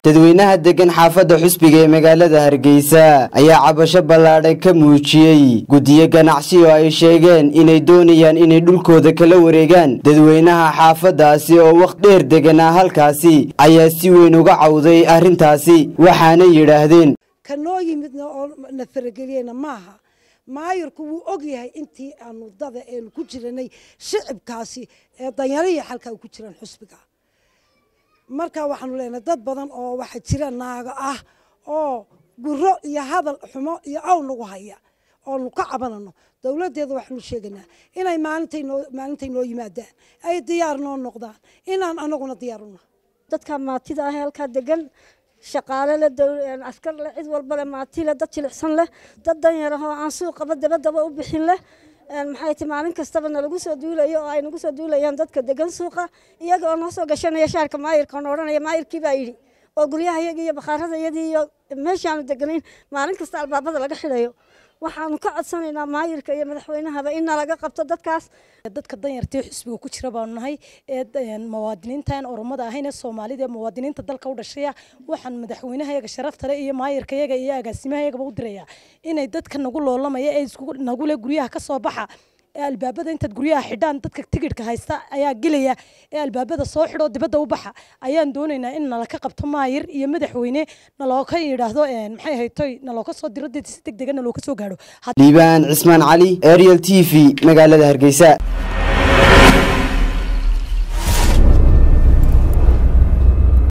dadweynaha degan xaafadda xusbiga ee magaalada hargeysa ayaa cabasho ballaadhan ka muujiyey guddiyo ganacsi oo ay sheegeen inay doonayaan inay dhulkooda kala wareegaan dadweynaha xaafaddaasi oo waqt dheer deganaa halkaasi ayaa si weyn uga cawday arrintaasi waxaanay yidhaahdeen ka noo yimidna oo na farageliyeyna maaha maayirku wuu og yahay intii aanu dada eenu ku jiranay shicibkaasi ee danyarihii xalkaa ku jiraan xusbiga marka waxaanu leenahay dad badan oo waxa jira naago ah oo guro iyo hadal xumo iyo aw nagu haya oonu ka cabanano dowladeeda waxaanu sheeganaa inay maalintay noo maalintay noo yimaadaan ay diyaar noo noqdaan inaan anaguna diyaar una dadka maatida ah halkaa degan shaqaale leh askar leh cid walba leh maati leh dad jilicsan leh dad danyar ah oo aan suuqaba dabadaba u bixin leh maxay ti maalin kastaba nalagu soo duulayo oo ay nagu soo duulayaan dadka degan suuqa iyaga oo noo soo gashanaya shaarka maayirka oon odhanaya maayirkii baa yidhi oo guryaha iyagii iyo bakhaarada iyadii iyo meeshaanu deganayn maalin kasta albaabada laga xidhayo waxaanu ka codsanaynaa maayirka iyo madaxweynahaba in nalaga qabto dadkaas dadka danyartee xusbiga ku jira baanu nahay ee muwaadiniintan oromada ahayn ee soomaalida ee muwaadiniinta dalka u dhashaya waxaan madaxweynahayaga sharaftale iyo maayirkayaga iyo agaasimahaygaba u dirayaa inay dadka nagu loolamaya ee nagule guryaha ka soo baxa ee albaabada intaad guryaha xidhaan dadka tigidhka haysta ayaa gelaya ee albaabada soo xidhoo dibadda u baxa ayaan doonaynaa in nala ka qabto maayir iyo madaxweyne nalooka yidhaahdo maxay haytoy nalooka soo diro dad si deg dega nalooka soo gaadho liibaan cismaan cali ariel t v magaalada hargeysa